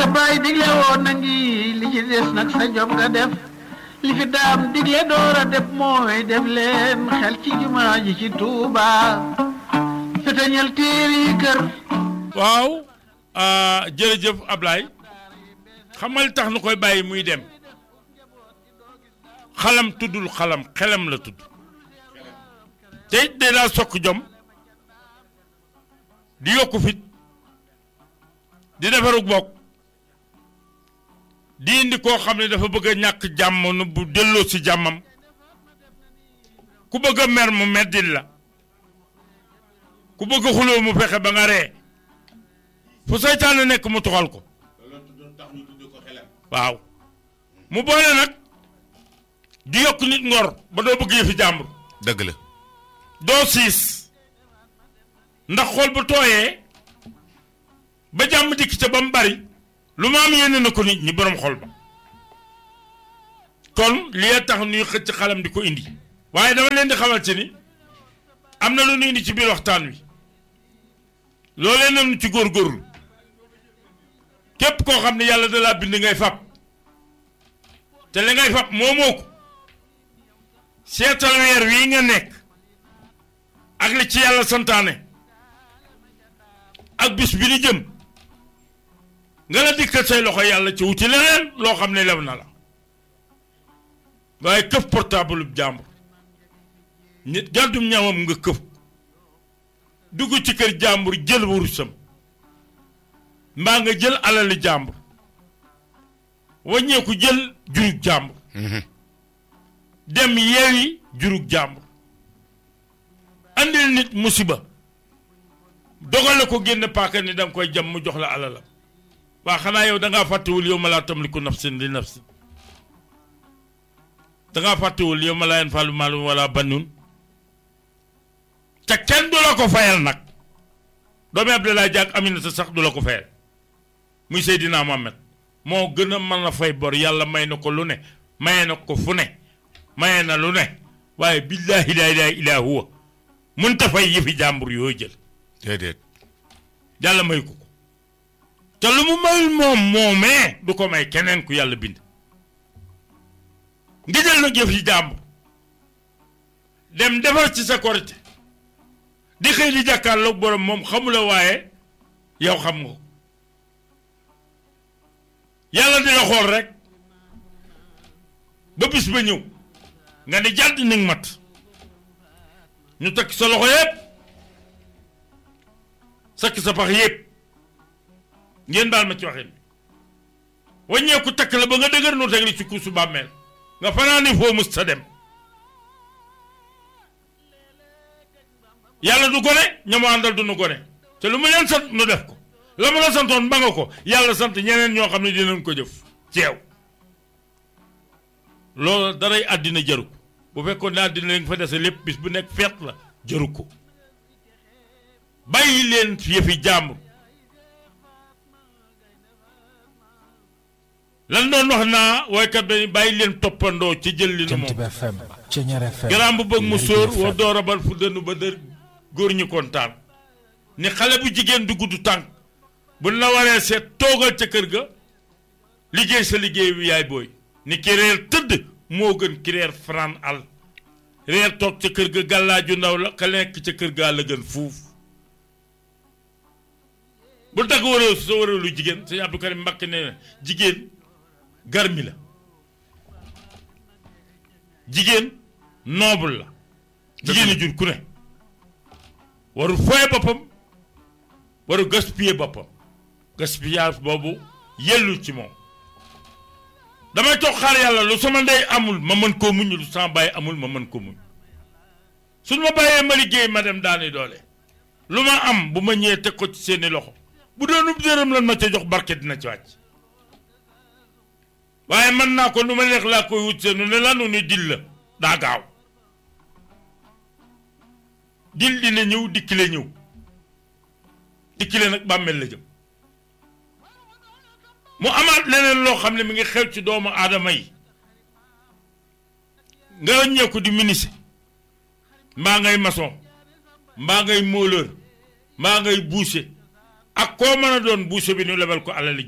sa baay digle woon na ngi li ci des nag sa jom nga def li fi daam digle door a def mooy def leen xel ci jumaa ji ci Tuuba fetañal téere yi kër waaw ah, jërëjëf Ablaye xam nga li tax nu koy bàyyi muy dem xalam tuddul xalam xelam la tudd te it day laa sokk jom di yokku fit di defarug bokk di indi koo xam ne dafa bëgg a ñàkk jàmm nu bu delloo si jàmmam ku bëgg a mer mu meddil la ku bëgg a xuloo mu fexe ba nga ree fu seytaane nekk mu toxal ko waaw mu boole nag di yokk nit ngor ba doo bëgg yëfi jàmbur dëgg la doo siis ndax xol bu tooyee ba jàmm dikk ca ba mu bari lu ma am yéene na ko nit ñi borom xol ba kon li tax ñuy xëcc xalam di ko indi waaye dama leen di xamal ci ni am na lu ñu indi ci biir waxtaan wi loolee nañu ci góorgóorlu képp koo xam ne yàlla da laa bind ngay fab te li ngay fab moomoo ko seetal weer wii nga nekk ak li ci yàlla santaane ak bis bi ni jëm nga la dikkat say loxo yàlla ci wuti leneen loo xam ne lew na la waaye këf portable bu jàmbur nit gàddum ñaamam nga këf dugg ci kër jàmbur jël wurusam mbaa nga jël alali jàmbur waññeeku jël jurug jàmbur dem yeewi jurug jàmbur andil nit musiba dogale ko génn paaka ni da nga koy jam mu jox la alalam waa xanaa yow da ngaa fàttewul yow ma laa tamliku nafsin li nafsin da ngaa fàttewul yow ma laa yanfa'u maalun wala banuun te kenn du la ko fayal nag doomi Abdoulaye Diak Aminata sax du la ko fayal muy Seydina Mohamed moo gën a mën a fay bor yàlla may na ko lu ne maye na ko fu ne maye na lu ne waaye billaahi laa ilaaha illaa huwa mënta fay yëfi jàmbur yooyu jël déedéet yàlla may ko ko te lu mu mayul moom moomee du ko may keneen ku yàlla bind nga jël nag yëf yi jàmbur dem defar ci sa korite di xëy di jàkkaarloog borom moom xamula waaye yow xam nga ko yàlla di la xool rek ba bis ba ñëw nga ne jàdd ni nga mat ñu takk sa loxo yépp sakk sa pax yépp ngeen baal ma ci waxin waññeeku takk la ba nga dëgër nu teg li ci kuusu bàmmeel nga fanaani foo mus sa dem yàlla du gone ñamu àndal du nu gone te lu mu leen sant nu def ko la mu la santoon ba nga ko yàlla sant ñeneen ñoo xam ne dinañ ko jëf ceew loolu daray àddina jaru ko bu fekkoon ne àddina li nga fa dese lépp bis bu nekk feet la jaru ko bàyyi leen yëfi jàmbur lan doon wax naa woykat dañuy bàyyi leen toppandoo ci jël li nu moom Jant FM Ceñeer FM garaam bu bëgg mu Lergui sóor FM. wa door a bal fu dënnu ba dër góor ñu kontaan ni xale bu jigéen du gudd tànk bu la waree seet toogal ca kër ga liggéey sa liggéey bi yaay booy ni ki reer tëdd moo gën ki reer fanaan al reer toog ca kër ga gàllaaju ndaw la ka nekk ca kër gaa la gën fuuf bu tagg waree sa waree lu jigéen sëñ Abdou Karim Mbakke ne na jigéen garmi la jigéen noble la jigéen a jur ku ne warul foye boppam warul gaspiller boppam gaspillage boobu yellul ci moom damay toog xaar yàlla lu sama ndey amul ma mën koo muñ lu sama bàyyi amul ma mën ko muñ suñ ma bàyyee ma liggéey ma dem daani doole lu ma am bu ma ñëwee teg ko ci seeni loxo bu doonub dërëm lan ma ca jox barke dina ci wàcc waaye mën naa ko nu ma neex laa koy wut seenu ne lanu ni dil la daa gaaw dil dina ñëw dikkile ñëw dikkile nag bàmmeel la jëm mu amaat leneen loo xam ne mi ngi xew ci doomu aadama yi nga ñeeku di ministre mbaa ngay maçon mbaa ngay móoleur mbaa ngay boucher ak koo mën a doon boucher bi ñu lebal ko alali jàmm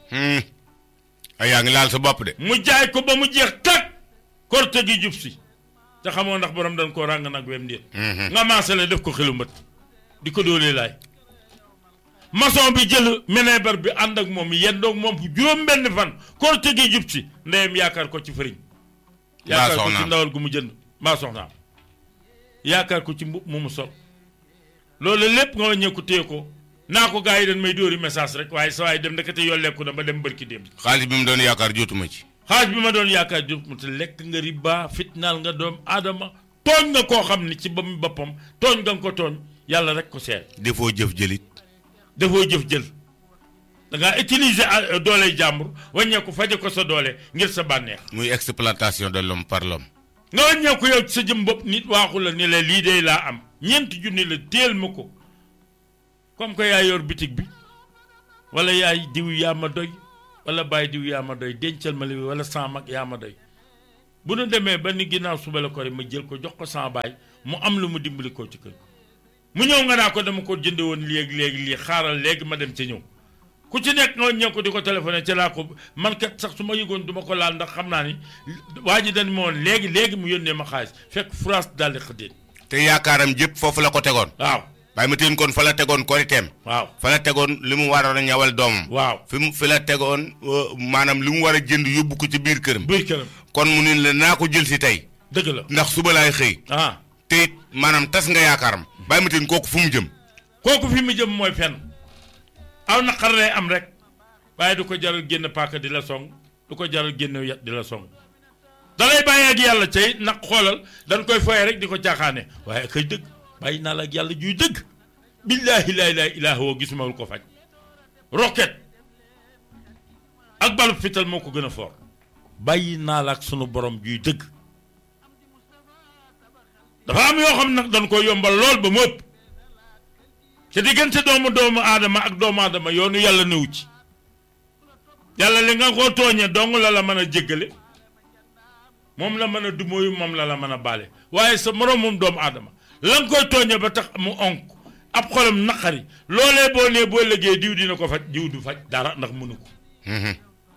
Hmm. ay yaa ngi laal sa bopp de. mu jaay ko ba mu jeex tag korte gi jub si te xamoo ndax borom dañ koo ràng nag wem déet Mhm. nga maasale def ko xelu mbët di ko doolee laay maçon bi jël meneebar bi ànd ak moom yendoog moom juróom benn fan korte gi jub si ndeyam yaakaar ko ci fëriñ yaakaar ko ci soxnaam. ndawal gu mu jënd maa soxnaam yaakaar ko ci mbub mu mu sol loolu lépp nga wàññeeku téye ko naa ko gars yi dañ may dóori message rek waaye sa waay dem ndekete yolleeku na ba dem bërki dem xaalis bi mu doon yaakaar jotuma ci. xaaj bi ma doon yaakaar jub mu te lekk nga riba fitnaal nga doom aadama tooñ nga koo xam ni ci ba mu boppam tooñ nga ko tooñ yàlla rek ko seet defoo jëf jëlit. dafoo jëf jël da ngaa utiliser ah, dooley jàmbur wàññeeku faje ko sa doole ngir sa bànneex muy exploitation de l'homme par l'homme. nga wàññeeku yow ci sa jëm bopp nit waaxu la ni la lii de laa am ñeenti junni la téel ma ko comme que yaa yor bitig bi wala yaay diw yaa ma doy wala bàyyi diw yaa ma doy dencal ma li wala sama mag yaa ma doy bu nu demee ba ni ginnaaw suba la ko rek ma jël ko jox ko sama baay mu am lu mu dimbali ko ci kër mu ñëw nga naa ko dama ko jënde woon léegi léegi lii xaaral léegi ma dem ca ñëw ku ci nekk nga ñëw ko di ko téléphoné ca laa ko man kat sax su ma yëgoon du ma ko laal ndax xam naa ni waa ji dañ ma woon léegi léegi mu yónnee ma xaalis fekk France daal di xëddeen te yaakaaram jëpp foofu la ko tegoon. waaw bàyyi ma teen kon fa la tegoon koriteem. waaw fa la tegoon li mu waroon a ñawal doomam. waaw fi mu fi la tegoon euh, maanaam li mu war a jënd yóbbu ko ci biir këram. buy këram kon mu ne la naa ko jël si tey. dëgg la ndax suba laay xëy. ah te it maanaam tas nga yaakaaram. bàyyi ma teen kooku fu mu jëm. kooku fi mu jëm mooy fenn aw naqar lay am rek waaye du ko jaral génn paaka di la song du ko jaral génn yat di la song da lay bàyyi ak yàlla cay nag xoolal dañ koy foye rek di ko caaxaane waaye kay dëgg bàyyi naa la ak yàlla juy dëgg billaahi laa ilaaha illaa huwa gisuma lu ko faj roket ak balu fital moo ko gën a foor bàyyi naa la ak sunu borom juy dëgg dafa am yoo xam nag dañ ko yombal lool ba mu ëpp te diggante doomu doomu aadama ak doomu aadama yoonu yàlla newu ci yàlla li nga ko tooñee dong la la mën a jéggale moom la mën a dumóoyu moom la la mën a baale waaye sa moroomum doomu aadama la nga koy tooñee ba tax mu onk ab xolam naqari loolee boo nee boo liggéey diw dina ko faj diw du faj dara ndax mënu ko Mhm.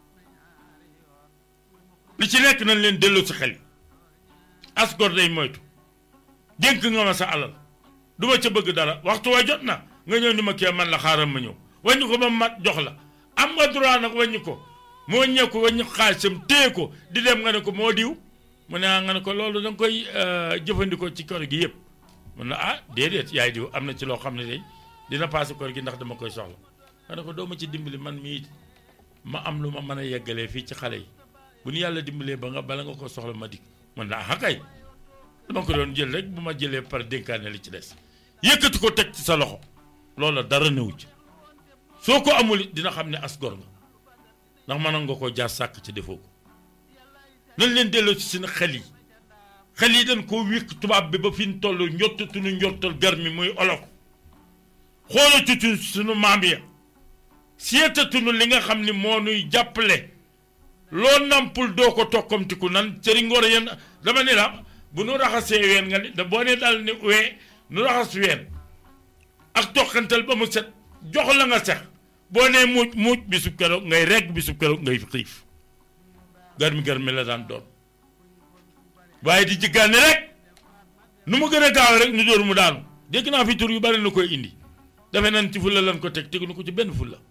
li ci nekk nañ leen delloo si xel yi as gor day moytu dénk nga ma sa alal du ma ca bëgg dara waxtu wa jot na nga ñëw ni ma kee man la xaaral ma ñëw wàññi ko ba mat jox la am nga droit nag wàññi ko moo wàññee ko wàññi xaalisam téye ko di dem nga ne ko moo diw mu ne ah nga ne ko loolu da nga koy euh, jëfandikoo ci kor gi yëpp mun na ah déedéet yaay diw am na ci loo xam ne day dina paase kor gi ndax dama koy soxla nga ne ko doo ma ci dimbali man mii ma am lu ma mën a yeggalee fii ci xale yi bu nu yàlla dimbalee ba nga bala nga ko soxla ma dikk man naa ah kay dama ko doon jël rek bu ma jëlee par dénkaane li ci des yëkkati ko teg ci sa loxo loola dara newu ci soo ko amul it dina xam ne as gor nga ndax mënoon nga koo jaar sàkk ci defoo ko nañ leen delloo ci seen xel yi xel yi dañ koo wékk tubaab bi ba fi ñu toll njottatuñu njottal gar mi muy olof xoolatuñu suñu maam ya seetatuñu li nga xam ni moo nuy jàppale loo nampul doo ko tokkamtiku nan cëri ngoor yéen dama ne la bu nu raxasee ween nga ni da boo ne daal ni wee nu raxas ween ak toqantal ba mu set jox la nga sex boo nee muuj muuj bisub keroog ngay regg bisub keroog ngay xiif garmi garmi la daan doon waaye di jiggaane rek nu mu gën a gaaw rek nu dóor mu daanu dégg naa fi tur yu bari na koy indi defe nan ci fulla lan ko teg tegu nu ko ci benn fulla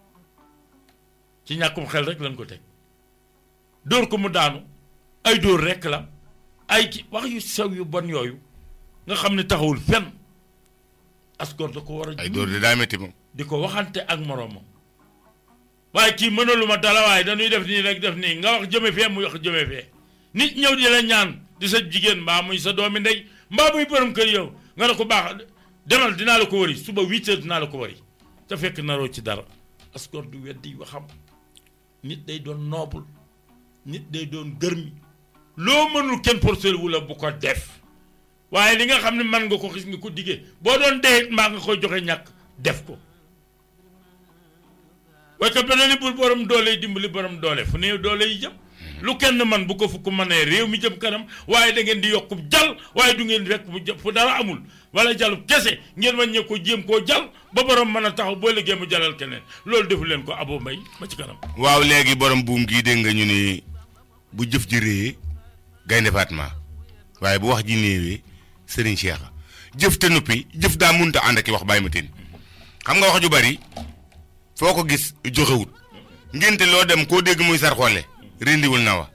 ci ñàkkum xel rek lan ko teg dóor ko mu daanu ay dóor rekk la ay ki wax yu sew yu bon yooyu nga xam ne taxawul fenn askor da ko war a ay dóor de daa métti moom. di ko waxante ak moroomam waaye kii mënaluma dala waaye dañuy def nii rek def nii nga wax jëme fee muy wax jëme fee nit ñëw di la ñaan di sa jigéen mbaa muy sa doomi ndey mbaa muy borom kër yow nga ne ko baax demal dinaa la ko wari suba huit heures dinaa la ko wari te fekk naroo ci dara askor du weddi waxam nit day doon noble nit day doon gërmi loo mënul kenn porcel wu la bu ko def waaye li nga xam ne man nga ko xis nga ko diggee boo doon dee mbaa nga koy joxe ñàkk def ko waaye que beneen ni bul borom doole yi dimbali borom doole fu néew doole yi jëm lu kenn man bu ko fukk mënee réew mi jëm kanam waaye da ngeen di yokku jal waaye du ngeen rek mu jë- fu dara amul wala jalub kese ngeen wàññee ko jéem koo jal ba borom mën a taxaw boo liggéey mu jalal keneen loolu defu leen ko abo mbay ba ci kanam waaw léegi borom buum gii dégg nga ñu ni bu jëf ji réyee gaynde Fatma waaye bu wax ji néewee Serigne Cheikh jëf te noppi jëf daa munta ànd ak i wax bàyyi ma teen xam nga wax ju bari foo ko gis joxewut ngénte loo dem koo dégg muy sar xoole rendiwul na wa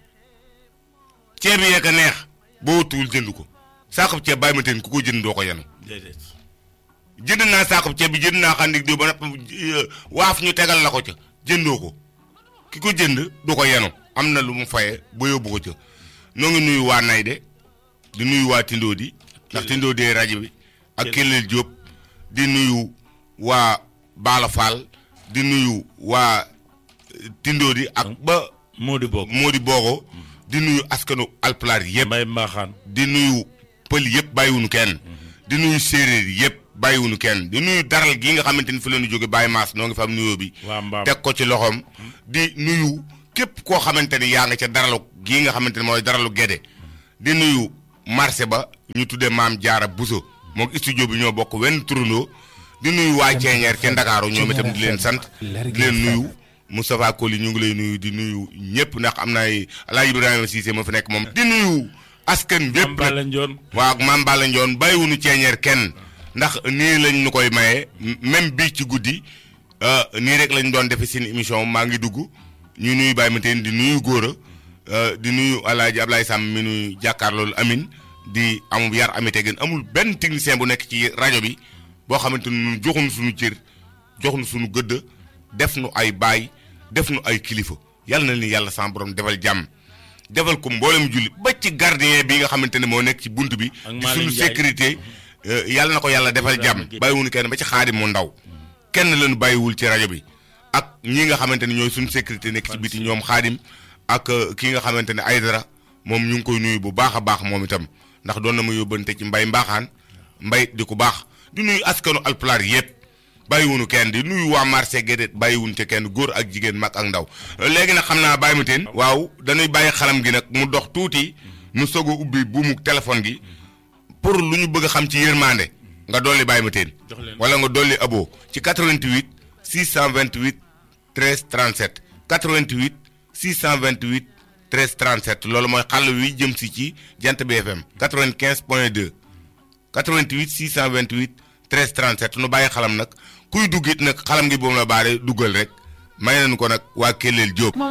ceeb yee ka neex boo tuul jënd ko saakub ceeb bàyyi ma teen ku ko jënd doo ko yenu déedéet jënd naa saakub ceeb bi jënd naa xandik diw ba napp waaf ñu tegal la ko ca jëndoo ko ki ko jënd du ko yenu am na lu mu faye ba yóbbu ko ca noo ngi nuyu waa Nayde di nuyu waa Tindoo di ndax Tindoo di rajo bi ak Kellel Diop di nuyu waa Baala Fall di nuyu waa Tindoo di ak ba moo di bokk Modi Bogo di nuyu askanu alpulaar yëpp mbay mbaaxaan di nuyu pël yëpp bàyyiwunu kenn di nuyu séeréer yëpp bàyyiwunu kenn di nuyu daral gi nga xamante ni fi la ñu jóge bàyyi maas noo ngi fa am nuyoo bi waa mbaam teg ko ci loxoom di nuyu képp koo xamante ni yaa nga ca daralu gii nga xamante ni mooy daralu Gédé di nuyu marché ba ñu tuddee maam jaara Buso moom studio bi ñoo bokk wenn turandoo di nuyu waa Ceeñeer ca Ndakaaru ñoom itam di leen sant di leen nuyu Moustapha Koli ñu ngi lay nuyu di nuyu ñëpp ndax am na ay Alaaji Ibrahima Cissé ma fi nekk moom di nuyu askan bépp nag Balla Njoon waaw maam Balla Ndione bàyyiwunu ceeñeer kenn ndax nii lañ ñu koy maye même bii ci guddi euh, nii rek lañ doon defe seen émission maa ngi dugg ñu nuyu Baye Mateen di nuyu góora euh, di nuyu Alaaji Ablaye Sam mi nuy jàkkaarloolu amin di amul yar ami tegin amul benn technicien bu nekk ci rajo bi boo xamante ni ñun joxuñu suñu cër joxuñu suñu gëdd def nu ay baay def nu ay kilifa yàlla na ni yàlla sama borom defal jàmm defal ko mboolem julli ba ci gardien bi nga xamante ne moo nekk ci bunt bi Ak di Malick suñu Ndiaye. sécurité euh, yàlla na ko yàlla defal jàmm Guèye. bàyyiwuñu kenn ba ci xaadim mu ndaw kenn lañu bàyyiwul ci rajo bi ak ñi nga xamante ne ñooy suñu sécurité nekk ci biti ñoom xaadim ak euh, ki nga xamante ne Aydara moom ñu ngi koy nuyu bu baax a baax moom itam ndax doon na ma yóbbante ci mbay mbaaxaan mbay di ku baax di nuyu askanu alpulaar yëpp bàyyiwunu kenn di nuyu waa marché Guédé bàyyiwunu ca kenn góor ak jigéen mag ak ndaw léegi nag xam naa bàyyi ma teen waaw dañuy bàyyi xalam gi nag mu dox tuuti nu soog a ubbi buumu téléphone gi pour lu ñu bëgg a xam ci yërmande nga dolli bàyyi ma teen Jox leen. wala nga dolli abo ci 88 628 13 37 88 628 13 37 loolu mooy xàll wi jëm si ci jant BFM 95 point 2 88 628 13 37 nu bàyyi xalam nag kuy dugg it nag xalam gi boobu la baare duggal rek may nañu ko nag waa Kellel Diop.